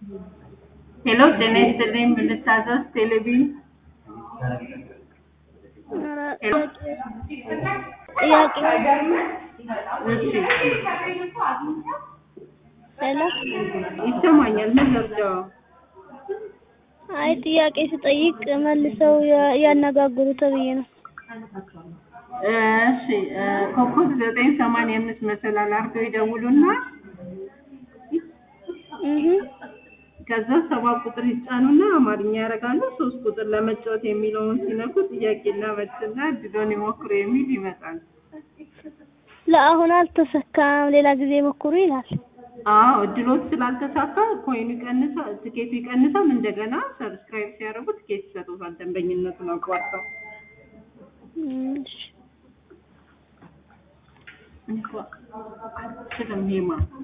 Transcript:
ሄሎ ጤና ይስጥልኝ ምን ልታዘዝ ቴሌቪዥን ሄሎ ጥያቄ እሺ ሄሎ ይሰማኛል ምን ልርዳው አይ ጥያቄ ስጠይቅ መልሰው ያ- ያነጋግሩ ተብዬ ነው። እሺ እ ኮከብ ዘጠኝ ሰማንያ አምስት መሰላል አድርገው ይደውሉና እህ ከዛ ሰባት ቁጥር ይጫኑና አማርኛ ያደርጋሉ ሶስት ቁጥር ለመጫወት የሚለውን ሲነኩ ጥያቄና መልስና እድሎን ይሞክሩ የሚል ይመጣል ለአሁን አልተሰካም፣ ሌላ ጊዜ ሞክሩ ይላል። አዎ እድሎት ስላልተሳካ ኮይኑ ይቀንሳል ትኬቱ ይቀንሳል እንደገና ሰብስክራይብ ሲያደርጉ ትኬት ይሰጡታል ደንበኝነቱን አቋርጠው እሺ እንኳ አልችልም ሄማ